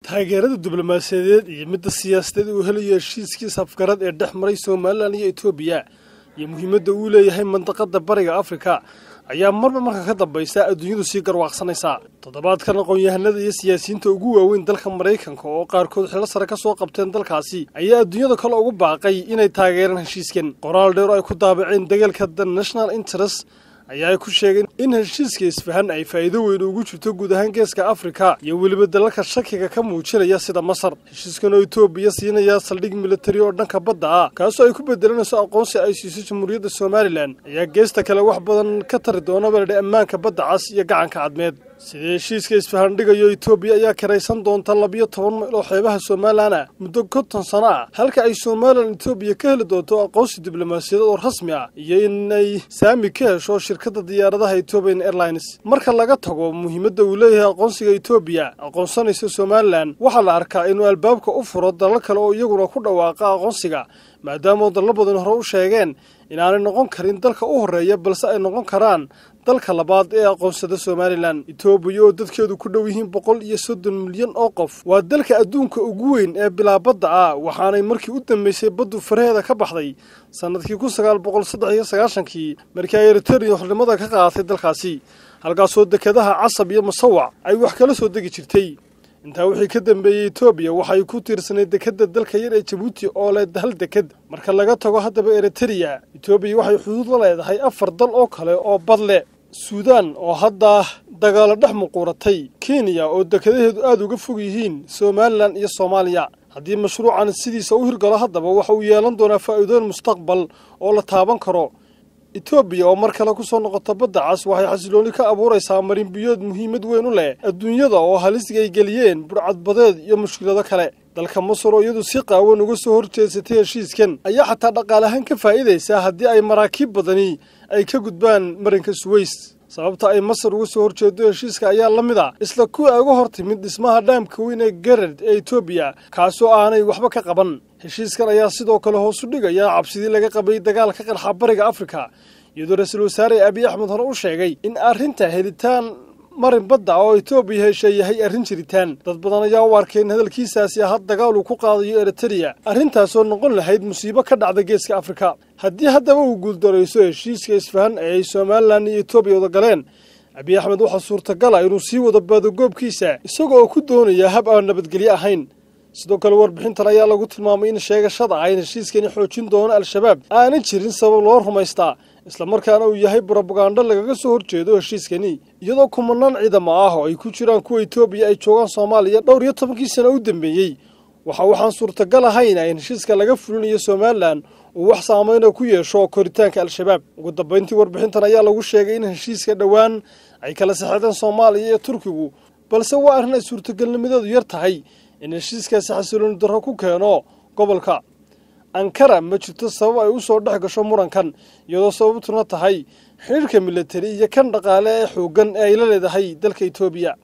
taageerada diblomaasiyadeed iyo midda siyaasadeed uu helayo heshiiskii safgarad ee dhex maray somalilan iyo etoobiya iyo muhiimadda uu leeyahay mandaqada bariga afrika ayaa marba marka ka dambaysa adduunyadu sii garwaaqsanaysaa toddobaadkan aqoon-yahanada iyo siyaasiyiinta ugu waaweyn dalka maraykanka oo qaarkood xilo sare ka soo qabteen dalkaasi ayaa adduunyada kale ugu baaqay inay taageeraan heshiiskan qoraal dheer oo ay ku daabaceen dagaalka the national interest ayaa ay ku sheegeen in heshiiska isfahan ay faa'iido weyn ugu jirto guud ahaan geeska afrika iyo weliba dalalka shakiga ka muujinaya sida masar heshiiskan oo etoobiya siinaya saldhig militari oo dhanka badda ah kaasoo ay ku bedelanayso aqoonsi ay siiso jamhuuriyadda somalilan ayaa geesta kale wax badan ka tari doona baladhe ammaanka badda cas iyo gacanka cadmeed sidee heshiiska isfahan dhigayo etoobiya ayaa karaysan doonta labiyo toban mayl oo xeebaha somalilan ah muddo konton sano ah halka ay somalilan etoobiya ka heli doonto aqoonsi diblomaasiyadeed oo rasmi ah iyo inay saami ka hesho shirkadda diyaaradaha ethiopian airlines marka laga tago muhiimadda uu leeyahay aqoonsiga etoobiya aqoonsanaysa somalilan waxaa la arkaa inuu albaabka u furo dalal kale oo iyaguna ku dhawaaqa aqoonsiga maadaama dallo badan hore u sheegeen inaanay noqon karin dalka u horreeya balse ay noqon karaan dalka labaad ee aqoonsada somalilan etoobiya oo dadkeedu ku dhow yihiin boqol iyo soddon milyan oo qof waa dalka adduunka ugu weyn ee bilaabadda ah waxaanay markii u dambeysay baddu faraheeda ka baxday sannadkii kun sagaal boqol saddex iyo sagaashankii markii ay eritariya xornimada ka qaadatay dalkaasi halkaasoo dekedaha casab iyo masawac ay wax kala soo degi jirtay intaa wixii ka dambeeyey etoobiya waxay ku tiirsanay dekedda dalka yar ee jabuuti oo leh hal deked marka laga tago haddaba eritariya etoobiya waxay xuduud la leedahay afar dal oo kale oo bad leh suudaan oo hadda dagaalo dhex muquuratay kenya oo dekadaheedu aada uga fog yihiin somalilan iyo soomaaliya haddii mashruucan sidiisa u hirgalo haddaba waxa uu yeelan doonaa faa'iidooyin mustaqbal oo la taaban karo etoobiya oo mar kale ku soo noqota badda cas waxay xasilooni ka abuuraysaa marinbiyood muhiimad weyn u leh adduunyada oo halisga ay geliyeen burcadbadeed iyo mushkilado kale dalka masar oo iyadu si qaawan uga soo horjeedsatay heshiiskan ayaa xataa dhaqaalahaan ka faa'iidaysaa haddii ay maraakiib badani ay ka gudbaan marinka suweys sababta ay masar uga soo horjeedo heshiiska ayaa la mid a isla kuwa uga hor timid dhismaha dhaamka weyn ee garad ee etoobiya kaasoo aanay waxba ka qaban heshiiskan ayaa sidoo kale hoos u dhigaya cabsidii laga qabay dagaal ka qarxa bariga afrika iyadoo ra-iisul wasaare abiy axmed hore u sheegay in arrinta helitaan marin badda oo etoobiya hesha yahay arrin jiritaan dad badan ayaa u arkay in hadalkiisaasi ahad dagaal uu ku qaadayo eritariya arrintaasoo noqon lahayd musiibo ka dhacda geeska afrika haddii haddaba uu guuldarayso heshiiska isfahan ee ay somalilan iyo etoobiya wada galeen abiy axmed waxaa suurtagala inuu sii wado baadogoobkiisa isaga oo ku doonaya hab aan nabadgelyo ahayn sidoo kale warbixintan ayaa lagu tilmaamay in sheegashada ah in heshiiskani xoojin doono al-shabaab aanan jirin sabab loo rumaystaa islamarkaana uu yahay brobagando lagaga soo horjeedo heshiiskani iyadoo kumanaan ciidamo ah oo ay ku jiraan kuwa etoobiya ay joogaan soomaaliya dhowr iyo tobankii sana u dambeeyey waxa waxaan suurtagal ahayn in heshiiska laga fulinayo somalilan uu wax saameyna ku yeesho koritaanka al-shabaab ugu dambayntii warbixintan ayaa lagu sheegay in heshiiska dhowaan ay kala saxeedeen soomaaliya iyo turkigu balse waa arrin ay suurtagalnimadeedu yar tahay in heshiiskaasi xasilooni darro ku keeno gobolka ankara ma jirto sabab ay u soo dhex gasho murankan iyadoo sababtuna tahay xidhiirka militari iyo kan dhaqaale ee xooggan ee ay la leedahay dalka etoobiya